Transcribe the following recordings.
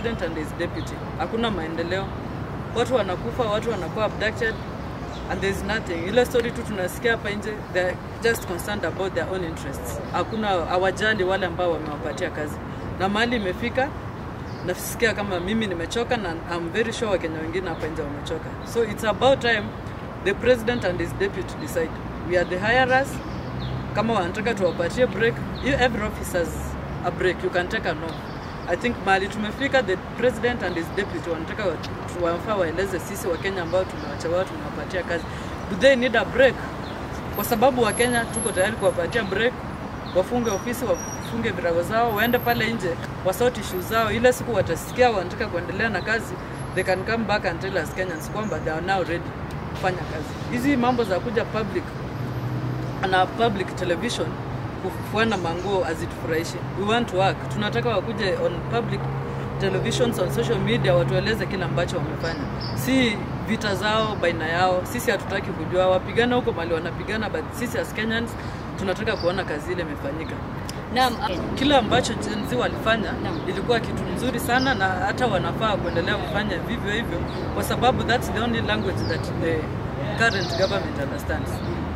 president and his deputy. Hakuna maendeleo, watu wanakufa, watu wanakuwa abducted and there is nothing. Ile story tu tunasikia hapa nje, they're just concerned about their own interests. Hakuna hawajali wale ambao wamewapatia kazi, na mahali imefika nasikia kama mimi nimechoka na I'm very sure Wakenya wengine hapa nje wamechoka. So it's about time the president and his deputy decide. We are the hirers. Kama wanataka tuwapatie break, you every officer has a break, you can take an off. I think mahali tumefika, the president and his deputy wanataka wa- wafaa waeleze sisi Wakenya ambao tumewachagua tumewapatia kazi, do they need a break? Kwa sababu Wakenya tuko tayari kuwapatia break, wafunge ofisi, wafunge virago zao, waende pale nje wasort issue zao. Ile siku watasikia wanataka kuendelea na kazi, they can come back and tell us Kenyans kwamba they are now ready kufanya kazi. Hizi mambo za kuja public na public television kufuana manguo hazitufurahishi. We want to work. Tunataka wakuje on public televisions on social media watueleze kile ambacho wamefanya, si vita zao baina yao. Sisi hatutaki kujua wapigana huko mali wanapigana, but sisi as Kenyans tunataka kuona kazi ile imefanyika. Naam, Kile ambacho Gen Z walifanya Naam. ilikuwa kitu mzuri sana, na hata wanafaa kuendelea kufanya vivyo hivyo, kwa sababu that's the only language that the current government understands.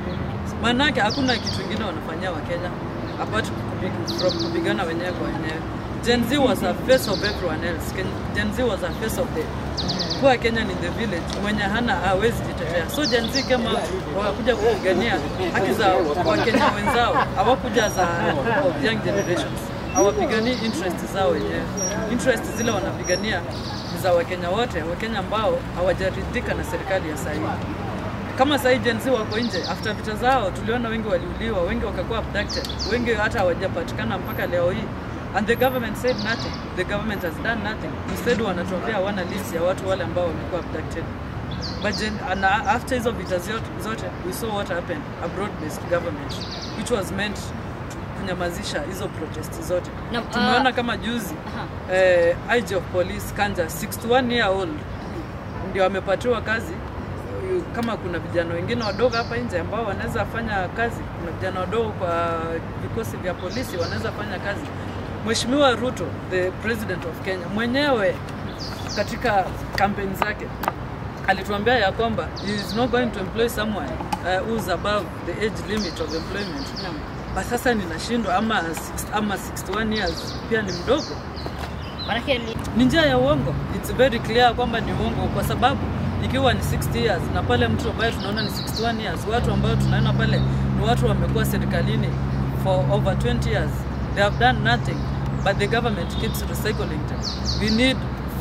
Maanake hakuna kitu kingine wanafanyia Wakenya apart kupi- from kupigana wenyewe kwa wenyewe. Gen Z was a face of everyone else. Ken- Gen Z was a face of the poor Kenyan in the village mwenye hana hawezi jitetea. So Gen Z kama wakakuja kupigania haki za Wakenya wenzao, hawakuja za of young generations, hawapiganii interest zao wenyewe. Interest zile wanapigania ni za Wakenya wote, Wakenya ambao hawajaridhika na serikali ya sasa hivi kama sahii Gen Z wako nje after vita zao, tuliona wengi waliuliwa, wengi wakakuwa abducted, wengi hata hawajapatikana mpaka leo hii, and the government said nothing. The government has done nothing. Instead wanatuambia hawana list ya watu wale ambao wamekuwa abducted. But gen, and after hizo vita zote, zote we saw what happened a broad based government which was meant to kunyamazisha hizo protest zote. Na, Tumeona ah, kama juzi Aha. eh, IG of police Kanja 61 year old ndio amepatiwa kazi kama kuna vijana wengine wadogo hapa nje ambao wanaweza fanya kazi, kuna vijana wadogo kwa vikosi vya polisi wanaweza fanya kazi. Mheshimiwa Ruto, the president of Kenya, mwenyewe katika kampeni zake alituambia ya kwamba he is not going to employ someone uh, who is above the age limit of employment. Naam. But sasa ninashindwa ama, six- ama 61 years pia ni mdogo Maanake li- ni njia ya uongo. It's very clear kwamba ni uongo, kwa sababu ikiwa ni 60 years na pale mtu ambaye tunaona ni 61 years, watu ambao tunaona pale ni watu wamekuwa serikalini for over 20 years, they have done nothing but the government keeps recycling them. We need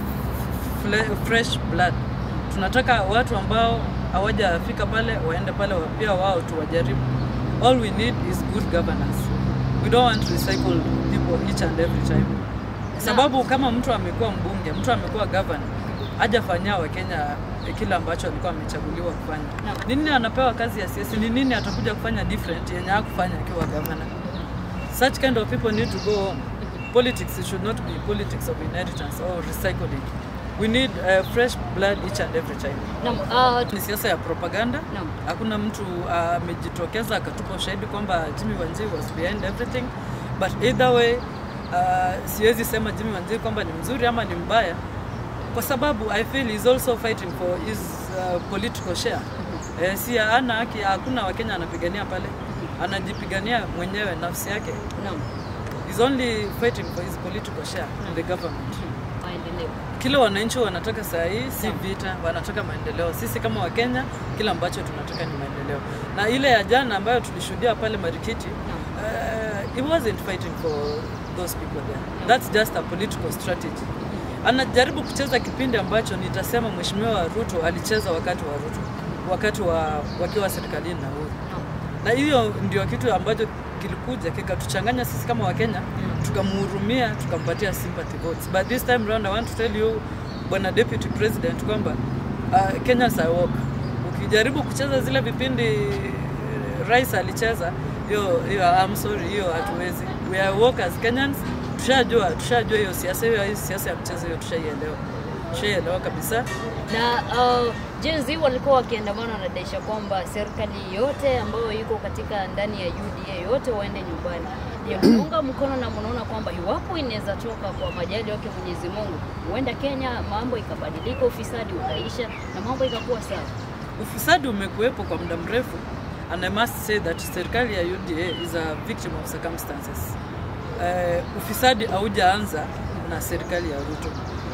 fle- fresh blood. Tunataka watu ambao hawajafika pale waende pale wa- pia wao tuwajaribu. All we need is good governance. We don't want to recycle people each and every time sababu kama mtu amekuwa mbunge, mtu amekuwa gavana, hajafanyia Wakenya kile ambacho alikuwa amechaguliwa kufanya. Naam. Ni nini anapewa kazi ya siasa? Ni nini atakuja kufanya different yenye hakufanya akiwa gavana? Such kind of people need to go home. Politics should not be politics of inheritance or recycling. We need uh, fresh blood each and every time. naam, ah, Ni siasa ya propaganda. Naam. Hakuna mtu ah, amejitokeza akatupa ushahidi kwamba Jimmy Wanjigi was behind everything, but either way uh, siwezi sema Jimmy Wanjigi kwamba ni mzuri ama ni mbaya, kwa sababu I feel he's also fighting for his uh, political share. Eh, si ana haki, hakuna Wakenya anapigania pale, anajipigania mwenyewe nafsi yake. naam, He's only fighting for his political share in the government. maendeleo. Kile wananchi wanataka saa hii si vita, wanataka maendeleo. Sisi kama Wakenya, kile ambacho tunataka ni maendeleo. Na ile ya jana ambayo tulishuhudia pale Marikiti, uh, he wasn't fighting for those people there. That's just a political strategy. Anajaribu kucheza kipindi ambacho nitasema Mheshimiwa Ruto alicheza wakati wa Ruto, wakati wa wakiwa serikalini na Uhuru na hiyo ndio kitu ambacho kilikuja kikatuchanganya sisi kama Wakenya, tukamhurumia tukampatia sympathy votes. But this time round I want to tell you bwana deputy president kwamba uh, Kenyans are woke. Ukijaribu kucheza zile vipindi eh, rais alicheza hiyo hiyo, I'm sorry, hiyo hatuwezi. We are woke as Kenyans, tushajua tushajua hiyo siasa hiyo, hiyo siasa ya mchezo hiyo tushaielewa, tushaielewa kabisa. na uh, Gen Z walikuwa wakiandamana wanadaisha kwamba serikali yote ambayo iko katika ndani ya UDA yote waende nyumbani. Je, mnaunga mkono na mnaona kwamba iwapo inaweza toka kwa majali wake Mwenyezi Mungu, huenda Kenya mambo ikabadilika, ufisadi ukaisha na mambo ikakuwa sawa? Ufisadi umekuwepo kwa muda mrefu and I must say that serikali ya UDA is a victim of circumstances. Uh, ufisadi haujaanza na serikali ya Ruto.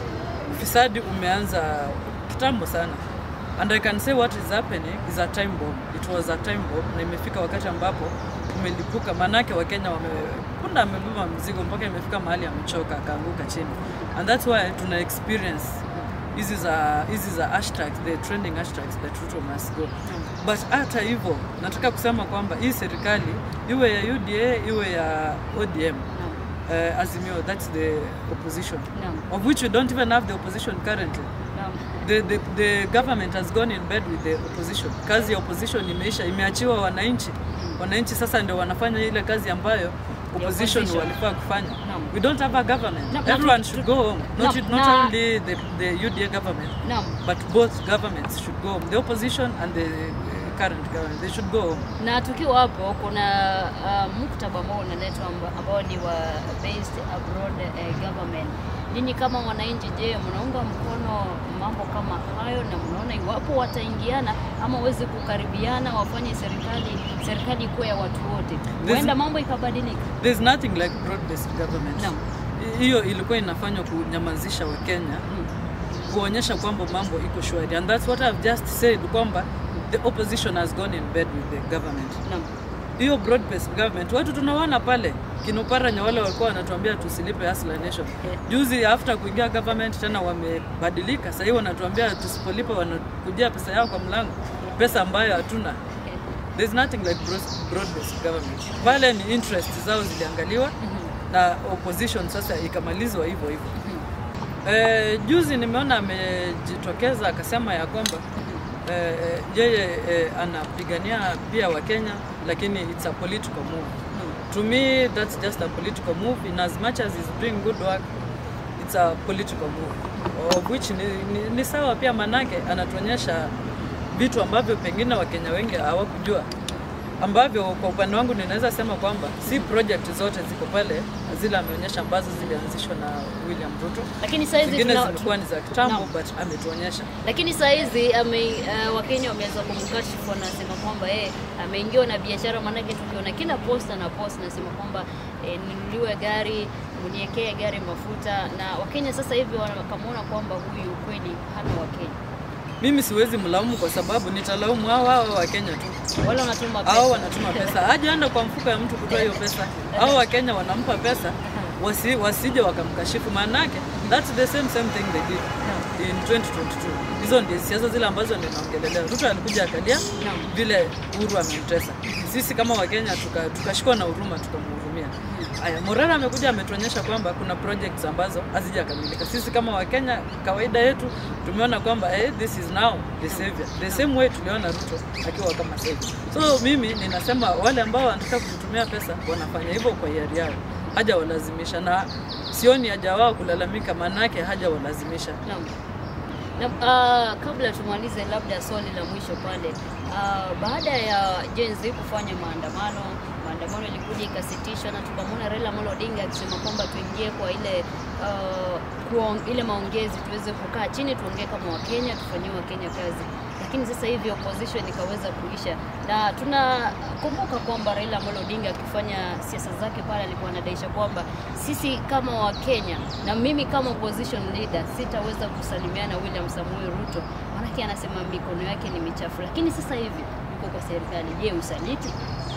Ufisadi umeanza kitambo sana. And I can say what is happening is a time bomb. It was a time bomb na imefika wakati ambapo umelipuka, manake Wakenya wame punda amebeba mzigo mpaka imefika mahali amechoka akaanguka chini, and that's why tuna experience hizi za hizi za hashtags, the trending hashtags that Ruto must go. But hata hivyo nataka kusema kwamba hii serikali iwe ya UDA iwe ya ODM Naam. uh, Azimio, that's the opposition Naam. of which we don't even have the opposition currently. Naam. The, the, the government has gone in bed with the opposition. Kazi ya opposition imeisha, imeachiwa wananchi. Wananchi sasa ndio wanafanya ile kazi ambayo opposition opposition. walifaa kufanya. Naam. We don't have a government. Na- na- Everyone tu- should tu- go home. Not, na- not na- only the, the UDA government, Naam. but both governments should go home. The opposition and the uh, current government, they should go home. na tukiwa hapo kuna uh, muktaba ambao unaletwa amba- ambao ni wa based abroad eh, government. Ninyi kama wananchi, je, mnaunga mkono mambo kama hayo na mnaona iwapo wataingiana ama waweze kukaribiana wafanye serikali serikali kuwa ya watu wote, huenda mambo ikabadilika? There's nothing like broad-based government. Naam. Hiyo ilikuwa inafanywa kunyamazisha Wakenya Mm. kuonyesha kwamba mambo iko shwari and that's what I've just said kwamba the opposition has gone in bed with the government. Naam. Hiyo broad based government watu tunawaona pale kinoparanya wale walikuwa wanatuambia tusilipe Hustler Nation. Yeah. Juzi after kuingia government tena wamebadilika, sasa hivi wanatuambia tusipolipa wanakujia pesa yao kwa mlango, pesa ambayo hatuna. Okay. There's nothing like broad based government. Pale ni interest zao ziliangaliwa Mhm. na opposition sasa ikamalizwa hivyo hivyo. Mhm. Eh, juzi nimeona amejitokeza akasema ya kwamba eh, eh, yeye eh, anapigania pia Wakenya lakini it's a political move. To me that's just a political move in as much as he's doing good work it's a political move of which ni, ni, ni sawa pia manake anatuonyesha vitu ambavyo pengine Wakenya wengi hawakujua ambavyo kwa upande wangu ninaweza sema kwamba si project zote ziko pale zile ameonyesha ambazo zilianzishwa na William Ruto Lakini saa hizi zingine tuna- zilikuwa ni za kitambo Naam. but ametuonyesha lakini saa hizi ame, uh, Wakenya wameanza kumkashifu, wanasema kwamba yeye ameingiwa na biashara. Maanake tukiona kila posta na post nasema kwamba eh, ninunuliwe gari, mniekee gari mafuta, na Wakenya sasa hivi wakamwona kwamba huyu kweli hana Wakenya, mimi siwezi mlaumu kwa sababu nitalaumu hao hao wa Kenya tu wale wanatuma pesa hao wanatuma pesa hajaenda kwa mfuko ya mtu kutoa hiyo pesa hao wa Kenya wanampa pesa wasi, wasije wakamkashifu maanake that's the same same thing they did in 2022 hizo ndio siasa zile ambazo ninaongelelea Ruto alikuja akalia Naam. vile Uhuru amemtesa sisi kama Wakenya tuka- tukashikwa na huruma tukamhurumia Aya, Morara amekuja ametuonyesha kwamba kuna projects ambazo hazijakamilika. Sisi kama Wakenya, kawaida yetu tumeona kwamba eh, this is now the savior. The same way tuliona Ruto akiwa kama savior. So mimi ninasema wale ambao wanataka kutumia pesa wanafanya hivyo kwa hiari yao, haja walazimisha, na sioni haja wao kulalamika, maanake haja walazimisha. Naam. Na, uh, kabla tumalize labda swali la mwisho pale uh, baada ya Gen Z kufanya maandamano maandamano ilikuja ikasitishwa na tukamwona Raila Amolo Odinga akisema kwamba tuingie kwa ile uh, kuong, ile maongezi tuweze kukaa chini tuongee kama Wakenya tufanyie Wakenya kazi lakini sasa hivi opposition ikaweza kuisha na tunakumbuka kwamba Raila Amolo Odinga akifanya siasa zake pale alikuwa anadaisha kwamba sisi kama Wakenya na mimi kama opposition leader sitaweza kusalimiana William Samoei Ruto, maanake anasema mikono yake ni michafu. Lakini sasa hivi uko kwa serikali, je, usaliti?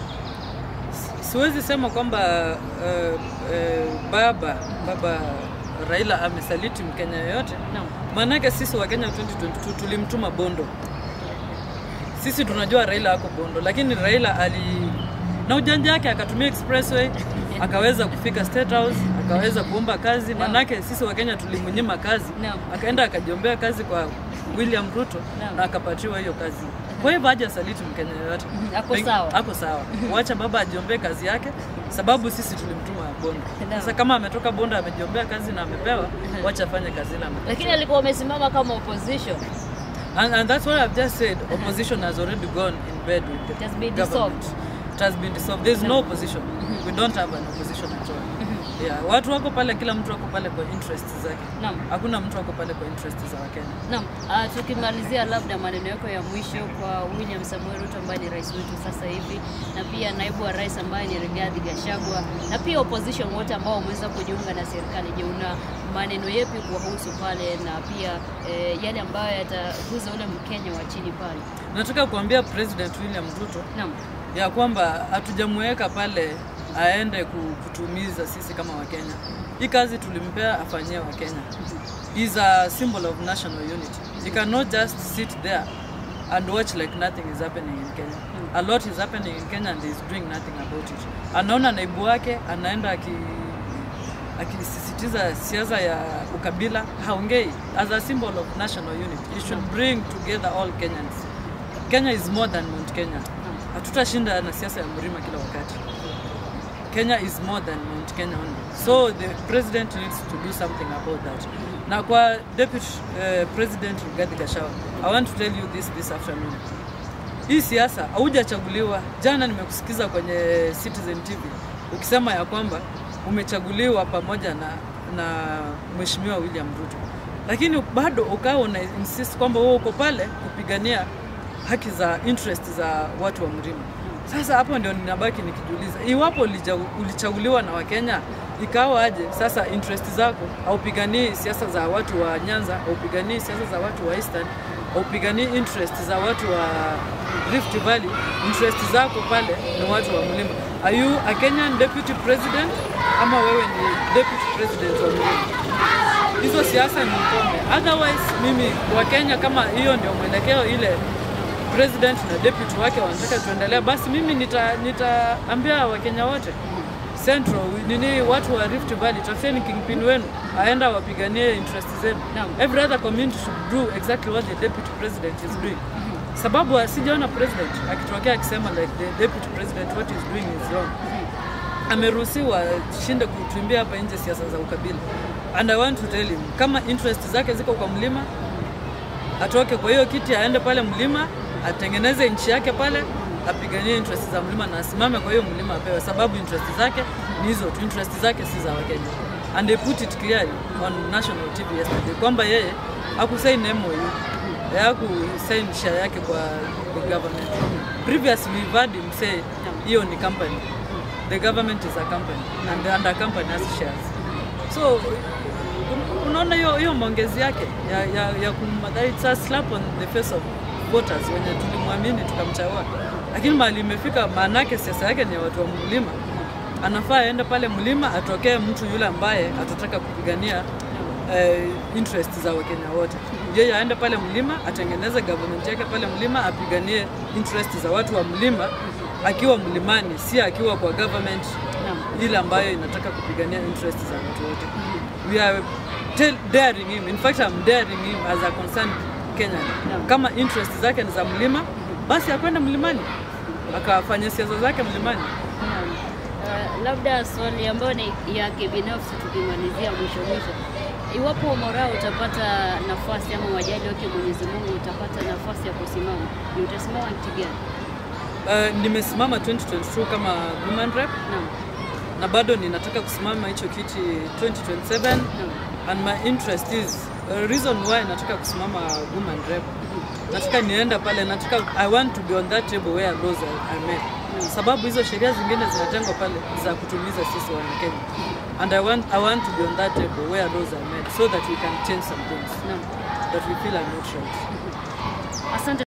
Siwezi sema kwamba uh, uh, baba baba Raila amesaliti Mkenya yoyote, Naam. maanake sisi Wakenya 2022 tulimtuma Bondo. Sisi tunajua Raila ako Bondo, lakini Raila ali na ujanja wake akatumia expressway akaweza kufika State House, akaweza kuomba kazi. Maanake sisi Wakenya tulimnyima kazi, Naam. akaenda akajiombea kazi kwa William Ruto Naam. na akapatiwa hiyo kazi. Kwa hivyo haja saliti Mkenya yoyote, Ako Peng- sawa. ako sawa. Wacha baba ajiombee kazi yake, sababu sisi tulimtuma Bondo. Naam. Sasa kama ametoka Bondo amejiombea kazi na amepewa, wacha afanye kazi ile amepewa. Lakini alikuwa amesimama kama opposition. And, and that's what I've just said. Opposition has already gone in bed with the It has been government. dissolved. it has been dissolved there's no opposition we don't have an opposition at all yeah watu wako pale kila mtu wako pale kwa interest zake Naam. hakuna mtu wako pale kwa interest za wakenya Naam, uh, tukimalizia labda maneno yako ya mwisho kwa William Samuel Ruto ambaye ni rais wetu sasa hivi na pia naibu wa rais ambaye ni Rigathi Gachagua na pia opposition wote ambao wameweza kujiunga na serikali. Je, una maneno yepi kuwahusu pale na pia eh, yale ambayo yataguza ule Mkenya wa chini pale? nataka kuambia president william ruto Naam. ya kwamba hatujamweka pale aende ku- kutuumiza sisi kama wakenya hii kazi tulimpea afanyie wakenya is a symbol of national unity you cannot just sit there and watch like nothing is happening in kenya a lot is happening in kenya and he is doing nothing about it anaona naibu wake anaenda aki akisisitiza siasa ya ukabila haongei as a symbol of national unity you should bring together all kenyans kenya is more than mount kenya hatutashinda na siasa ya mlima kila wakati kenya is more than mount kenya only so the president needs to do something about that na kwa deputy uh, president Rigathi Gachagua i want to tell you this this afternoon hii siasa haujachaguliwa jana nimekusikiza kwenye citizen tv ukisema ya kwamba umechaguliwa pamoja na na mheshimiwa william ruto lakini bado ukawa una insist kwamba wewe uko pale kupigania haki za interest za watu wa mlima sasa hapo ndio ninabaki nikijiuliza iwapo ulija- ulichaguliwa na wakenya ikawa aje sasa interest zako haupiganii siasa za watu wa nyanza haupiganii siasa za watu wa eastern haupiganii interest za watu wa rift valley interest zako pale ni watu wa mlima are you a kenyan deputy president ama wewe ni deputy president wa mlima hizo siasa ni mkome otherwise mimi wa kenya kama hiyo ndio mwelekeo ile president na deputy wake wanataka tuendelea basi mimi nita nitaambia wakenya wote central nini watu wa rift valley tafuteni kingpin wenu aenda wapiganie interest zenu Naam. every other community should do exactly what the deputy president is doing sababu sijaona president akitokea akisema like the deputy president what is doing is wrong ameruhusiwa shinde kutuimbia hapa nje siasa za ukabila and i want to tell him kama interest zake ziko kwa mlima atoke kwa hiyo kiti aende pale mlima atengeneze nchi yake pale apiganie interest za mlima na asimame kwa hiyo mlima apewe sababu interest zake ni hizo tu interest zake si za wakenya and they put it clearly on national tv yesterday kwamba yeye akusain MOU hakusain share yake kwa the government previously we've heard him say hiyo ni company the government is a company and, and a company has shares so un- unaona hiyo hiyo maongezi yake ya, ya, ya kummadhari it's a slap on the face of voters wenye tulimwamini tukamchagua lakini mahali imefika maanake siasa yake ni ya watu wa mlima anafaa aende pale mlima atokee mtu yule ambaye atataka kupigania eh, interest za wakenya wote yeye aende pale mlima atengeneze government yake pale mlima apiganie interest za watu wa mlima akiwa mlimani si akiwa kwa government Naam. ile ambayo inataka kupigania interest za watu wote we are tell, daring him in fact I'm daring him as a concerned Kenyan Naam. kama interest zake ni za mlima basi akwende mlimani akafanya siasa zake mlimani Naam. Uh, labda swali ambayo ni yake binafsi tukimalizia mwisho mwisho, iwapo Moraa utapata nafasi ama wajali wake Mwenyezi Mungu utapata nafasi ya kusimama, ni utasimama kiti gani? uh, nimesimama 2022 kama woman rep Naam. na bado ninataka kusimama hicho kiti 2027 Naam. and my interest is uh, reason why nataka kusimama woman rep nataka nienda pale nataka i want to be on that table where laws are, are made sababu hizo sheria zingine zinatengwa pale za kutumiza sisi wa Kenya and I want, I want to be on that table where laws are made so that we can change some things Naam. that we feel are not right Asante.